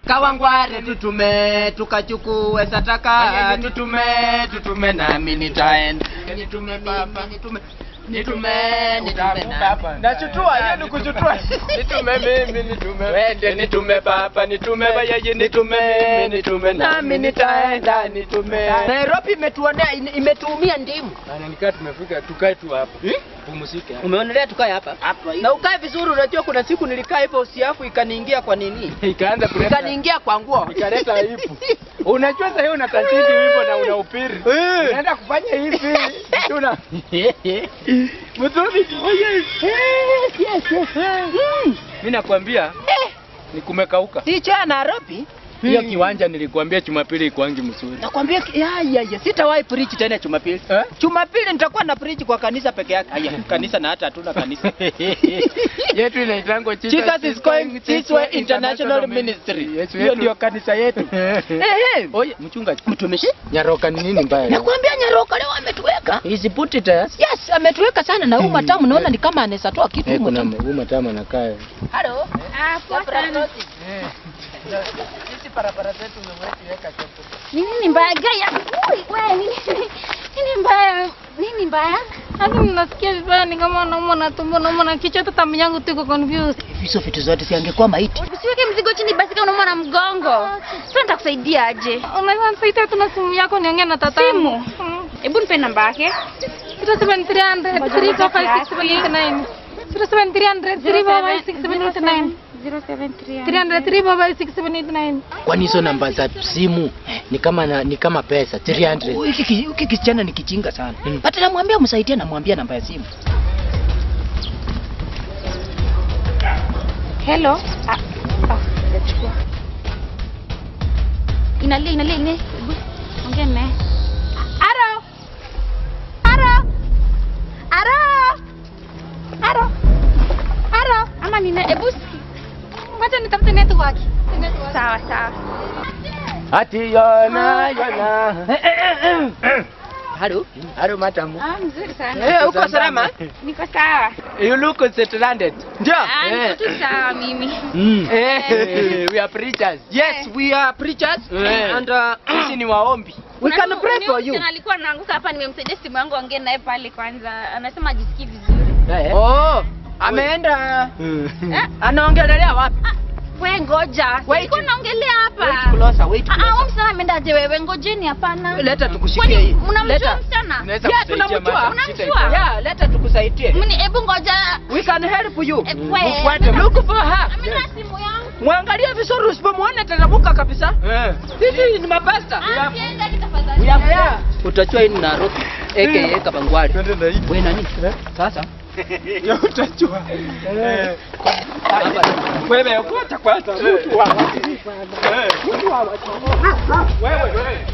Kawangware tutume tukachukue sataka tutume tutume nami nitaenda nitume baba nitume nitume nitume nami Nachutua, hiyo ni kuchutua. nitume mimi nitume wende nitume baba nitume bayaye nitume mimi nitume nami nitaenda nitume Nairobi imetuonea imetuumia ndimu Bana nikaa tumefika tukae tu hapa. Pumzike. umeonelea tukae hapa na ukae vizuri unajua kuna siku nilikaa hivyo usiafu ikaniingia kwa nini Ikaanza kuleta ikaniingia kwa nguo ikaleta aibu. Unajua sasa hiyo unatatizi hivyo na una upiri. Unaenda kufanya hivi. Tuna Mzuri. Oh yes. Yes, yes. Mimi nakwambia ni kumekauka. si cha Nairobi Hiyo kiwanja nilikwambia Jumapili ikuangi mzuri. nakwambia ki- ya ya ya sitawahi preach tena Jumapili Eh? Jumapili nitakuwa na preach kwa kanisa peke yake aya kanisa na hata hatuna kanisa yetu inaitangwa Jesus is going this way international ministry Yesu hiyo yetu. ndio kanisa yetu ehe Oye, mchungaji. mtumishi Nyaroka ni nini mbaya? nakwambia Nyaroka leo ametuweka Hizi puti tayari. yes ametuweka sana na huu matamu naona ni kama anaweza toa kitu Eh, humu kuna tamu. huu matamu anakaa. Hello Ah, poa sana. sisi barabara zetu umeweka chopo Ni nini mbaya gaya? Ui, we, nini nini mbaya? Nini mbaya? Hata ninasikia vibaya ni kama naumwa na tumbo, naumwa na kichwa, hata tamu yangu tu iko confused. hizo vitu zote siangekuwa maiti Usiweke mzigo chini basi kama unaumwa na mgongo. Sasa nitakusaidia aje? Unaweza nisaidia tu na simu yako niongee na tatangu. Simu? Hebu nipe namba yake. 07300 3456789. 07300 3456789. 073. 300 3456789. Kwani hizo namba za simu ni kama na, ni kama pesa 300. hiki ki- hiki kisichana ni kijinga sana Mm. hata namwambia msaidie namwambia namba ya simu Hello. Ah, ah, nachukua. Inalia, inalia, inalia. Hebu ongea naye. Aro. Aro. Aro. Aro. Aro. Ama nina hebu siki- Ngoja nitafute network. Sawa, sawa. Ati yona yona. halo Haro matamu. Ah, mzuri sana. Eh, uko salama Niko sawa. You look stranded. ndio Ah, niko tu sawa mimi. Mm. Eh. we are preachers. yes we are preachers Eh. and uh, Sisi ni waombi. we Kuna can huyu- pray ni for huyu you msichana alikuwa anaanguka hapa, nimemsaidia simu yangu ongee naye pale kwanza. Anasema ajisikii vizuri. oh ameenda Eh? anaongelelea wapi Ah, we ngoja. Wait. Sikuwa naongelea hapa. wait closer wait Ah, ah, closer huyu msichana ameendaje wewe? Ngojeni hapana. leta tukushikie Kwani hii mnamjua leta msichana? Unaweza Yeah, kusaidia tunamjua. madam, Unamjua? shida iko. yeah leta tukusaidie Mni hebu ngoja. we can help you Eh, we, Mfuate, amina- look for her Amina simu yangu. mwangalie vizuri usipomwona tarabuka kabisa Eh. sisi ni mapasta Ah, sienda tafadhali. Yeah. utajua hii ni Nairobi aka Kabangwari Twende na hii. wewe nani sasa Ya utajua. Eh. hapa Wewe okota kwanza mtu wa. Eh. Wewe wewe.